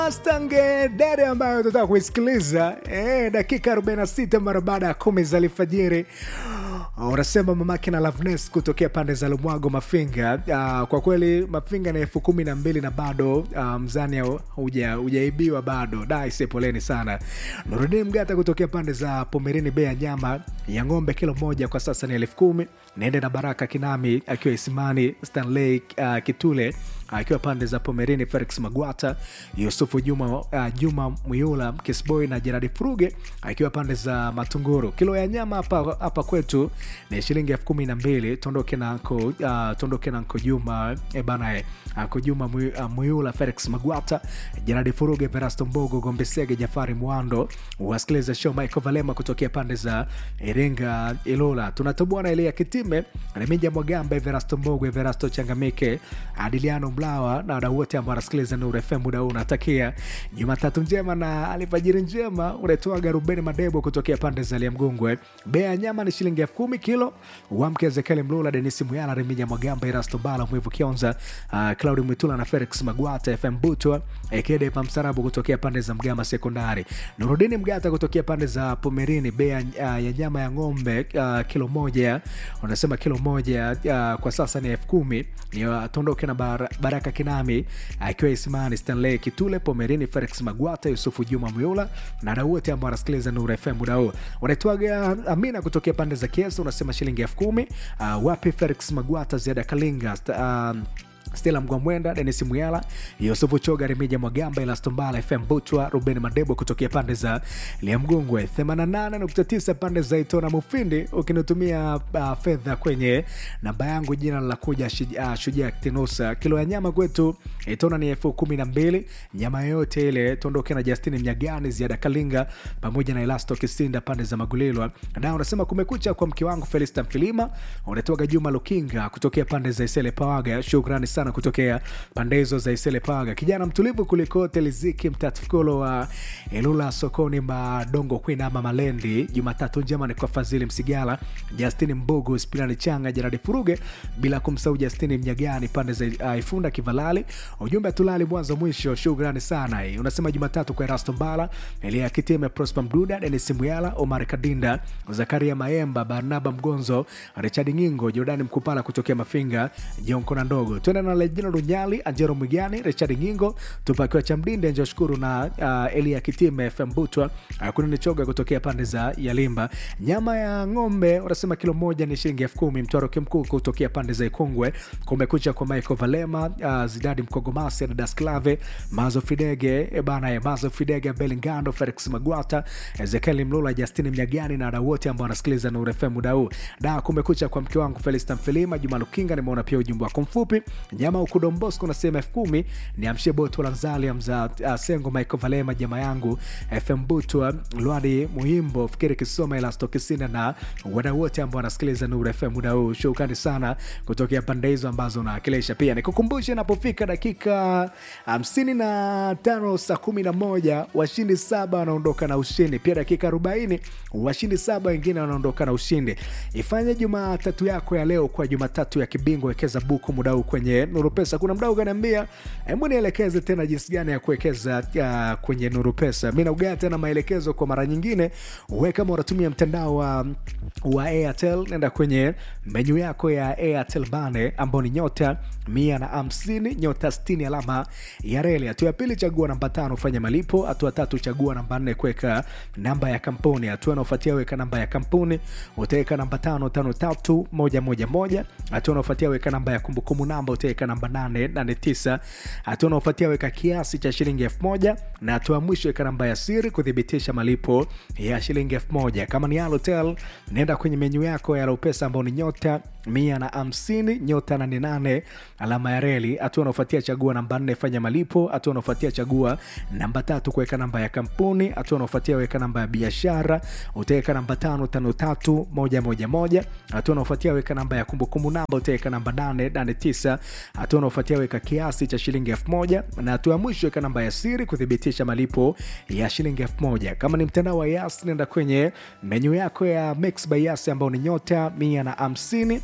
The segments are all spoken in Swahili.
Stange dere ambayo tutaka kuisikiliza eh, dakika 46 mara baada ya kumi za alfajiri unasema mamake na Loveness kutokea pande za Lumwago Mafinga. Uh, kwa kweli Mafinga na elfu kumi na mbili na bado uh, mzani huja hujaibiwa bado. Daise, poleni sana. Nurudini Mgata kutokea pande za Pomerini, bei ya nyama ya ng'ombe kilo moja kwa sasa ni elfu kumi. Naende na Baraka Kinami akiwa Isimani, Stanley uh, Kitule akiwa pande za Pomerini, Felix Magwata, Yusufu Juma, uh, Juma Mwiula Kisboy na Jeradi Furuge akiwa pande za Matunguru. Kilo ya nyama hapa hapa kwetu ni shilingi elfu kumi na mbili. Tondoke na anko uh, tondoke na anko Juma e bana e anko Juma Mwiula, uh, Felix Magwata, Jeradi Furuge, Verasto Mbogo, Gombesege, Jafari Mwando. Wasikiliza show Michael Valema kutokea pande za Iringa, Ilula. Tunatoboa na Elia Kitime, Remija Mwagamba, Verasto Mbogo, Verasto Changamike, Adiliano Mlawa na wadau wote ambao wanasikiliza Nuru FM muda huu. Unatakia Jumatatu njema na alfajiri njema. Unaitwaga Rubeni Madebo kutokea pande za Liamgungwe. Bei ya nyama ni shilingi elfu kumi kilo. Wamke Ezekiel Mlula, Denisi Muyala, Remija Mwagamba, Erasto Bala, Mwivu Kionza, uh, Claudi Mwitula na Felix Magwata, FM Butwa, Ekede pa Msarabu kutokea pande za Mgama Sekondari, Nurudini Mgata kutokea pande za Pomerini. Bei uh, ya nyama ya ng'ombe uh, kilo moja, unasema kilo moja uh, kwa sasa ni elfu kumi. Ni uh, tondoke na bara, Baraka Kinami akiwa uh, Isimani, Stanley Kitule, Pomerini, Felix Magwata, Yusufu Juma Mwiula na wadau wote ambao wanasikiliza Nuru FM muda huu. Unaitwaga Amina kutokea pande za Kiesa, unasema shilingi elfu kumi. Uh, wapi Felix Magwata, Ziada Kalinga uh, Stela Mgwamwenda, Denis Muyala, Yusufu Choga, Remija Mwagamba, Elastombala, FM Butwa, Ruben Madebo kutokea pande za Liamgungwe, 88.9 pande za Itona Mufindi. Ukinitumia uh, fedha kwenye namba yangu jina la kuja uh, Shujaa Kitinusa. Kilo ya nyama kwetu Itona ni elfu kumi na mbili. Nyama yoyote ile tuondoke na Justini Mnyagani, Ziada Kalinga pamoja na Elasto Kisinda pande za Magulilwa. Na unasema kumekucha kwa mke wangu Felista Mfilima, unatoka Juma Lukinga kutokea pande za Isele Pawaga. Shukrani sana kutokea pande hizo za Isele Paga, kijana mtulivu kuliko teliziki mtatukolo wa Elula sokoni madongo Queen ama Malendi. Jumatatu njema ni kwa Fadhili Msigala, Justini Mbugu, Spirani Changa, Jeradi Furuge, bila kumsahau Justini Mnyagani pande za uh, Ifunda Kivalali. Ujumbe tulali mwanzo mwisho, shukrani sana. Hii unasema Jumatatu kwa Erasto Mbala, Elia Kitime, Prosper Mduda, Denis Muyala, Omar Kadinda, Zakaria Maemba, Barnaba Mgonzo, Richard Ngingo, Jordani Mkupala kutokea Mafinga, Jonko na ndogo twende na Lejino Runyali, Anjero Mwigani, Richard Ngingo, tupakiwa cha Mdinde, Njo Shukuru na uh, Elia Kitime, FM Butwa, uh, kunini choga kutokea pande za Yalimba. Nyama ya ng'ombe unasema kilo moja ni shilingi elfu kumi. Mtwaro Kimkuu kutokea pande za Ikongwe, kumekucha kwa Michael Valema, uh, Zidadi Mkogomasi na Dasklave, Mazo Fidege, ebana ya Mazo Fidege, Belingando, Felix Magwata, Ezekiel Mlula, Justini Mnyagani na wadau wote ambao wanasikiliza Nuru FM muda huu. Da, kumekucha kwa mke wangu Felista Mfilima, Juma Lukinga, nimeona pia ujumbe wako mfupi nyama ukudo Mbosco nasema elfu kumi ni amshie boto la Nzali mza uh, Sengo Michael Valema jama yangu FM Butwa Lwadi Muhimbo fikiri Kisoma Elasto Kisina na wadau wote ambao wanasikiliza Nuru FM muda huu. Shukrani sana kutokea pande hizo ambazo unawakilisha. Pia nikukumbushe, napofika dakika hamsini na tano saa kumi na moja washindi saba wanaondoka na ushindi. Pia dakika arobaini washindi saba wengine wanaondoka na ushindi. Ifanye Jumatatu yako ya leo kwa Jumatatu ya kibingwa, wekeza buku muda huu kwenye Nuru Pesa. Kuna mdau kaniambia, hebu nielekeze tena jinsi gani ya kuwekeza uh, kwenye Nuru Pesa. Mi naugaa tena maelekezo kwa mara nyingine. We kama unatumia mtandao wa, wa Airtel, nenda kwenye menyu yako ya Airtel Bane ambao ni nyota mia na hamsini nyota sitini alama ya reli. Hatua ya pili, chagua namba tano fanya malipo. Hatua tatu, chagua namba nne kuweka namba ya kampuni. Hatua inaofuatia weka namba ya kampuni, utaweka namba tano tano tatu moja moja moja. Hatua inaofuatia weka namba ya kumbukumbu namba, utaweka namba nane nane tisa. Hatua inaofuatia weka kiasi cha shilingi elfu moja na hatua ya mwisho weka namba ya siri kuthibitisha malipo ya shilingi elfu moja. Kama ni Halotel, nenda kwenye menyu yako ya Alopesa ambao ni nyota mia na hamsini nyota nane nane alama ya reli. Hatua unaofuatia chagua namba nne fanya malipo. Hatua unaofuatia chagua namba tatu kuweka namba ya kampuni. Hatua unaofuatia weka namba ya biashara, utaweka namba tano tano tatu moja moja moja. Hatua unaofuatia weka namba ya kumbukumbu namba, utaweka namba nane nane tisa. Hatua unaofuatia weka kiasi cha shilingi elfu moja na hatua ya mwisho weka namba ya siri kuthibitisha malipo ya shilingi elfu moja. Kama ni mtandao wa Yas, nenda kwenye menyu yako ya Mix by Yas ambao ni nyota mia na hamsini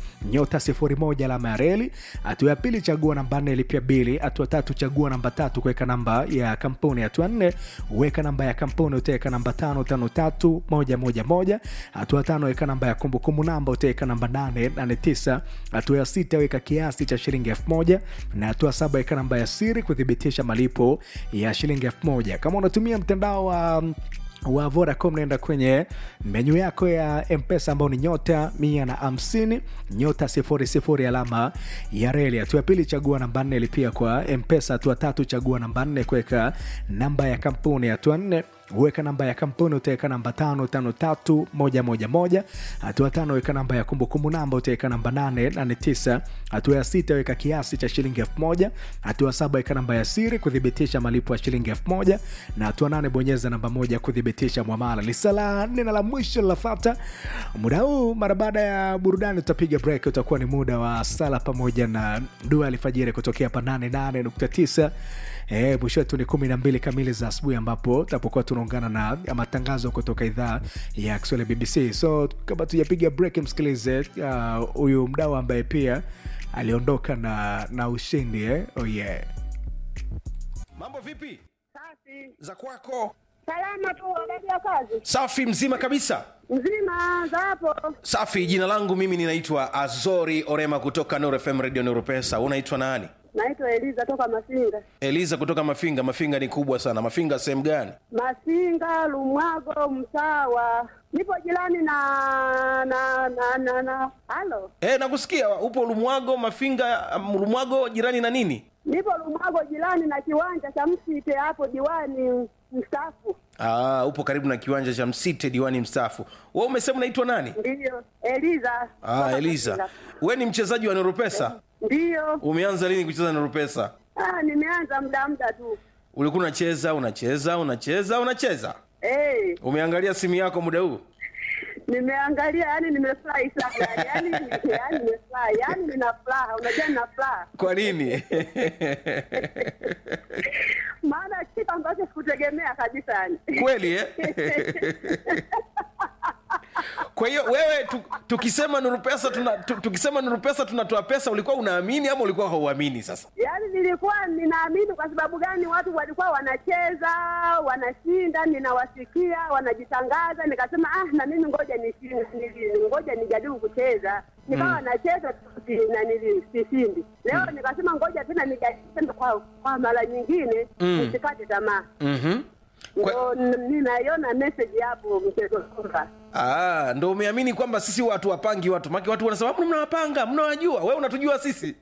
nyota sifuri moja alama ya reli. Hatua ya pili chagua namba nne lipia bili. Hatua tatu chagua namba tatu kuweka namba ya kampuni. Hatua nne weka namba ya kampuni, utaweka namba tano tano tatu moja moja moja. Hatua tano weka namba ya kumbukumbu namba, utaweka namba nane nane tisa. Hatua ya sita weka kiasi cha shilingi elfu moja na hatua saba weka namba ya siri kuthibitisha malipo ya shilingi elfu moja. Kama unatumia mtandao wa wa Vodacom naenda kwenye menyu yako ya Mpesa ambao ni nyota mia na hamsini nyota sifuri sifuri alama ya reli. Hatua ya pili chagua namba nne lipia kwa Mpesa. Hatua tatu chagua namba nne kuweka namba ya kampuni. Hatua nne weka namba ya kampuni utaweka namba tano tano tatu moja moja moja. Hatua tano weka namba ya kumbukumbu namba utaweka namba nane nane tisa. Hatua ya sita weka kiasi cha shilingi elfu moja. Hatua saba weka namba ya siri kuthibitisha malipo ya shilingi elfu moja na hatua nane bonyeza namba moja kuthibitisha mwamala. Lisa la nne na la mwisho linafata muda huu. Mara baada ya burudani tutapiga break, utakuwa ni muda wa sala pamoja na dua alfajiri kutokea hapa 88.9 Eh, mwisho wetu ni kumi na mbili kamili za asubuhi ambapo tutapokuwa tunaungana na matangazo kutoka idhaa ya Kiswahili ya BBC. So kama tujapiga break, msikilize huyu uh, mdau ambaye pia aliondoka na, na ushindi eh? Oh yeah. Mambo vipi Safi. za kwako? Salama tu wanadia kazi. Safi, mzima kabisa. Mzima za hapo. Safi, jina langu mimi ninaitwa Azori Orema kutoka Nuru FM Radio Nuru Pesa. Unaitwa nani? Naitwa Eliza toka Masinga. Eliza kutoka Mafinga. Mafinga ni kubwa sana. Mafinga sehemu gani? Masinga, Lumwago, Msawa. Nipo jirani na na na na na. Halo. Eh, nakusikia. Upo Lumwago, Mafinga, um, Lumwago jirani na nini? Nipo Lumwago jirani na kiwanja cha Msite hapo diwani mstaafu. Ah, upo karibu na kiwanja cha Msite diwani mstaafu. Wewe umesema unaitwa nani? Ndiyo. Eliza. Ah, toka Eliza. Masinga. Wewe ni mchezaji wa Nuru Pesa? Ndiyo. Umeanza lini kucheza Nuru Pesa? Ah, nimeanza muda muda tu. Ulikuwa unacheza, unacheza, unacheza, unacheza. Eh, Umeangalia simu yako muda huu? nimeangalia yani nimefurahi sana yani yani yani nimefurahi yani nina furaha unajua nina furaha Kwa nini? maana kitu ambacho sikutegemea kabisa yani Kweli eh? Kwa hiyo wewe tu, tukisema Nuru Pesa tuna, tu, tukisema Nuru Pesa tunatoa pesa, ulikuwa unaamini ama ulikuwa hauamini? Sasa yaani nilikuwa ninaamini kwa sababu gani watu walikuwa wanacheza wanashinda ninawasikia wanajitangaza nikasema ah na mimi ngoja nishinde nili- ngoja nijaribu kucheza nikawa nacheza si- na nili- sishindi leo nikasema ngoja tena nijaribu tena kwa, kwa mara nyingine nisikate tamaa mm-hmm. Kwa- ndo n- ninaiona message hapo mchezo kwamba Ah, ndo umeamini kwamba sisi watu wapangi watu maki watu wanasema "Mbona mnawapanga mnawajua wewe unatujua sisi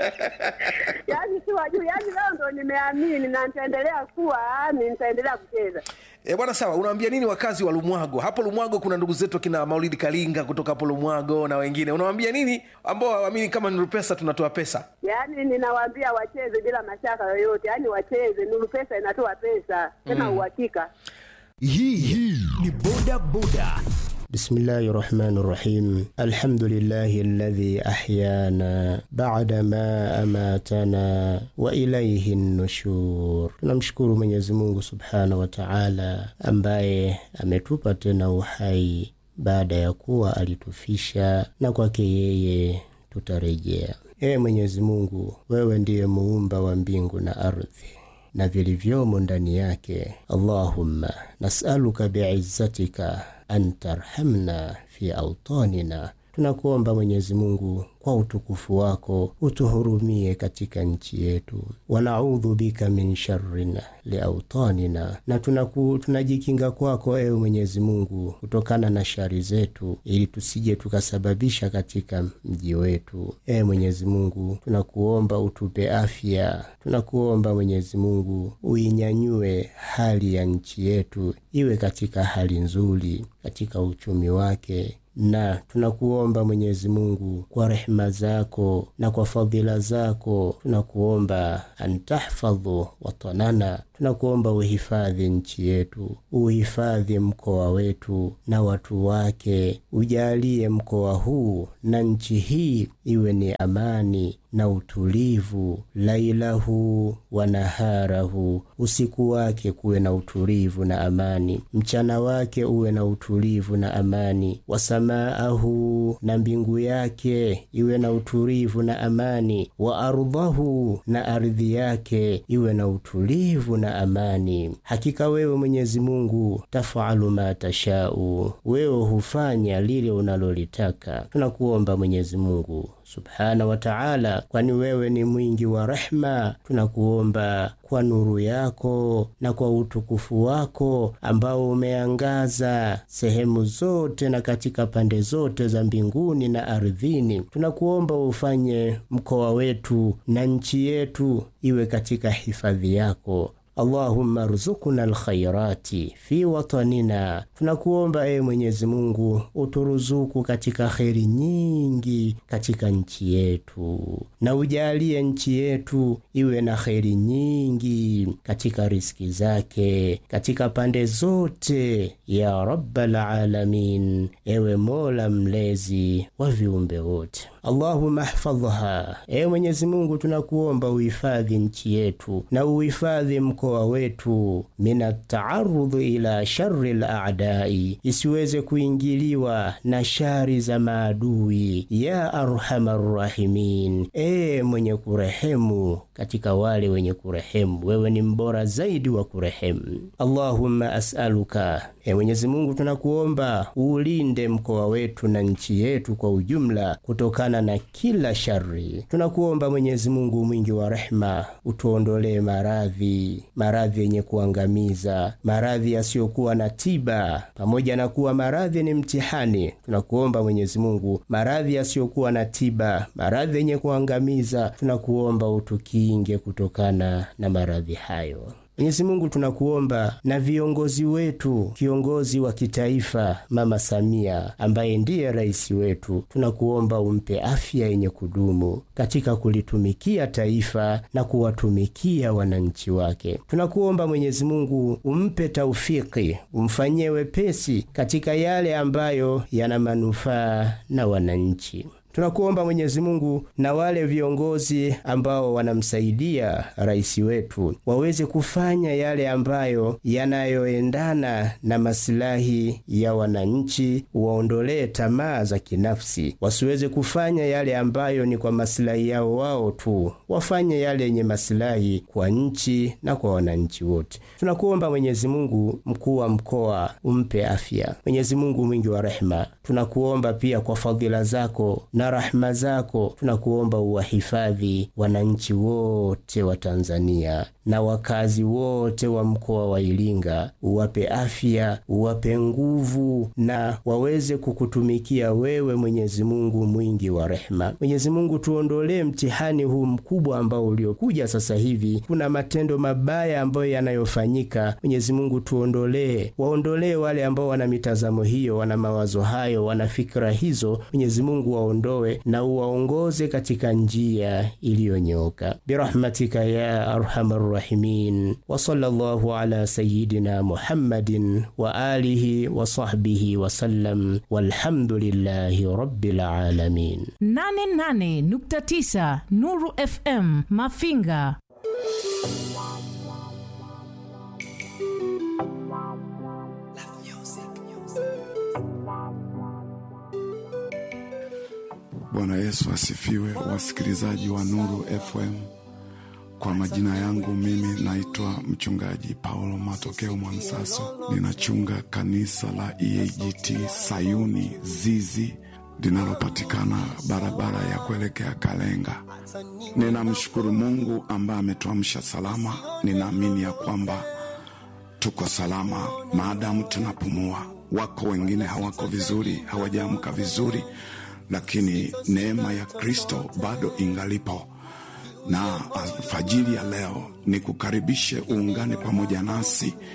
yaani si wajuu yaani leo ndo nimeamini na nitaendelea kuwa ni nitaendelea kucheza E, bwana sawa, unawaambia nini wakazi wa Lumwago? Hapo Lumwago kuna ndugu zetu akina Maulidi Kalinga kutoka hapo Lumwago na wengine. Unawaambia nini ambao hawaamini kama Nuru Pesa tunatoa pesa? yaani ninawaambia wacheze bila mashaka yoyote yaani wacheze nuru pesa inatoa pesa tena uhakika hii hii ni boda boda بسم الله الرحمن الرحيم الحمد لله الذي أحيانا بعدما أماتنا وإليه النشور tunamshukuru Mwenyezi Mungu Subhanahu wa Ta'ala ambaye ametupa tena uhai baada ya kuwa alitufisha na kwake yeye tutarejea. Ee Mwenyezi Mungu, wewe ndiye muumba wa mbingu na ardhi na vilivyomo ndani yake. Allahumma nasaluka biizzatika an tarhamna fi autanina, tunakuomba Mwenyezi Mungu kwa utukufu wako utuhurumie katika nchi yetu. Wanaudhu bika min sharrin liautanina, na tunaku, tunajikinga kwako ewe Mwenyezi Mungu kutokana na shari zetu, ili tusije tukasababisha katika mji wetu. Ewe Mwenyezi Mungu, tunakuomba utupe afya, tunakuomba Mwenyezi Mungu uinyanyue hali ya nchi yetu iwe katika hali nzuri katika uchumi wake na tunakuomba Mwenyezi Mungu kwa rehema zako na kwa fadhila zako, tunakuomba antahfadhu watanana, tunakuomba uhifadhi nchi yetu, uhifadhi mkoa wetu na watu wake, ujalie mkoa huu na nchi hii iwe ni amani na utulivu, lailahu wa naharahu, usiku wake kuwe na utulivu na amani, mchana wake uwe na utulivu na amani, wasamaahu, na mbingu yake iwe na utulivu na amani, wa ardhahu, na ardhi yake iwe na utulivu na amani. Hakika wewe Mwenyezi Mungu tafalu ma tashau, wewe hufanya lile unalolitaka. Tunakuomba Mwenyezi Mungu subhana wa taala, kwani wewe ni mwingi wa rehma. Tunakuomba kwa nuru yako na kwa utukufu wako ambao umeangaza sehemu zote na katika pande zote za mbinguni na ardhini, tunakuomba ufanye mkoa wetu na nchi yetu iwe katika hifadhi yako. Allahumma ruzukuna alkhairati fi watanina, tunakuomba ee Mwenyezi Mungu uturuzuku katika kheri nyingi katika nchi yetu, na ujalie nchi yetu iwe na kheri nyingi katika riski zake katika pande zote, ya rabbal alamin, ewe Mola mlezi wa viumbe wote. Allahumma hfadhha, ewe Mwenyezi Mungu tunakuomba uhifadhi nchi yetu na uhifadhi mkoa wetu mina taarudhi ila shari laadai, isiweze kuingiliwa na shari za maadui. Ya arhamar rahimin, ee mwenye kurehemu katika wale wenye kurehemu, wewe ni mbora zaidi wa kurehemu. Allahumma asaluka, ee Mwenyezi Mungu tunakuomba uulinde mkoa wetu na nchi yetu kwa ujumla kutokana na kila shari. Tunakuomba Mwenyezi Mungu mwingi wa rehema, utuondolee maradhi maradhi yenye kuangamiza, maradhi yasiyokuwa na tiba. Pamoja na kuwa maradhi ni mtihani, tunakuomba Mwenyezi Mungu, maradhi yasiyokuwa na tiba, maradhi yenye kuangamiza, tunakuomba utukinge kutokana na maradhi hayo. Mwenyezi Mungu tunakuomba na viongozi wetu, kiongozi wa kitaifa Mama Samia ambaye ndiye rais wetu, tunakuomba umpe afya yenye kudumu katika kulitumikia taifa na kuwatumikia wananchi wake. Tunakuomba Mwenyezi Mungu umpe taufiki, umfanyie wepesi katika yale ambayo yana manufaa na wananchi. Tunakuomba Mwenyezi Mungu na wale viongozi ambao wanamsaidia rais wetu waweze kufanya yale ambayo yanayoendana na masilahi ya wananchi, waondolee tamaa za kinafsi, wasiweze kufanya yale ambayo ni kwa masilahi yao wao tu, wafanye yale yenye masilahi kwa nchi na kwa wananchi wote. Tunakuomba Mwenyezi Mungu, mkuu wa mkoa umpe afya. Mwenyezi Mungu mwingi wa rehema, tunakuomba pia kwa fadhila zako na rahma zako tunakuomba uwahifadhi wananchi wote wa Tanzania na wakazi wote wa mkoa wa Iringa, uwape afya, uwape nguvu na waweze kukutumikia wewe, Mwenyezi Mungu mwingi wa rehema. Mwenyezi Mungu, tuondolee mtihani huu mkubwa ambao uliokuja sasa hivi. Kuna matendo mabaya ambayo yanayofanyika. Mwenyezi Mungu, tuondolee, waondolee wale ambao wana mitazamo hiyo, wana mawazo hayo, wana fikra hizo. Mwenyezi Mungu waondoe na uwaongoze katika njia iliyonyooka birahmatika ya arhamar rahimin wa sallallahu ala sayidina Muhammadin wa alihi wa sahbihi wa sallam walhamdulillahi rabbil alamin. 88.9 Nuru FM Mafinga. Bwana Yesu asifiwe, wasikilizaji wa Nuru FM. Kwa majina yangu mimi naitwa mchungaji Paulo Matokeo Mwansaso, ninachunga kanisa la EAGT Sayuni Zizi linalopatikana barabara ya kuelekea Kalenga. Ninamshukuru Mungu ambaye ametuamsha salama. Ninaamini ya kwamba tuko salama maadamu tunapumua. Wako wengine hawako vizuri, hawajaamka vizuri lakini neema ya Kristo bado ingalipo, na alfajiri ya leo ni kukaribishe uungane pamoja nasi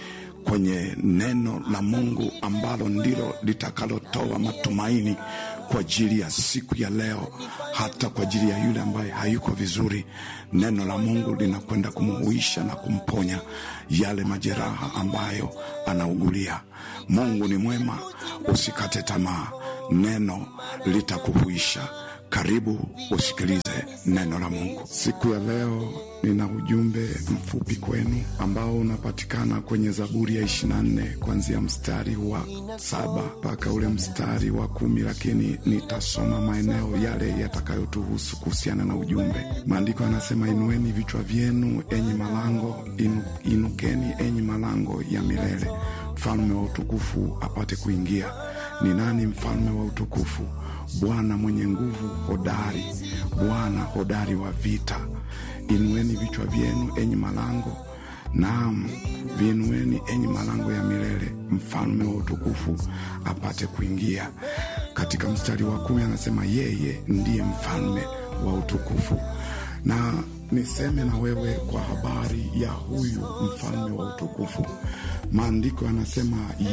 kwenye neno la Mungu ambalo ndilo litakalotoa matumaini kwa ajili ya siku ya leo, hata kwa ajili ya yule ambaye hayuko vizuri. Neno la Mungu linakwenda kumuhuisha na kumponya yale majeraha ambayo anaugulia. Mungu ni mwema, usikate tamaa, neno litakuhuisha. Karibu usikilize neno la Mungu siku ya leo. Nina ujumbe mfupi kwenu ambao unapatikana kwenye Zaburi ya 24 kuanzia mstari wa saba mpaka ule mstari wa kumi, lakini nitasoma maeneo yale yatakayotuhusu kuhusiana na ujumbe. Maandiko yanasema, inueni vichwa vyenu enyi malango inu, inukeni enyi malango ya milele, mfalme wa utukufu apate kuingia. Ni nani mfalme wa utukufu? Bwana mwenye nguvu hodari, Bwana hodari wa vita. Inueni vichwa vyenu enyi malango, naam, viinueni enyi malango ya milele, mfalme wa utukufu apate kuingia. Katika mstari wa kumi anasema yeye ndiye mfalme wa utukufu. Na niseme na wewe kwa habari ya huyu mfalme wa utukufu, maandiko yanasema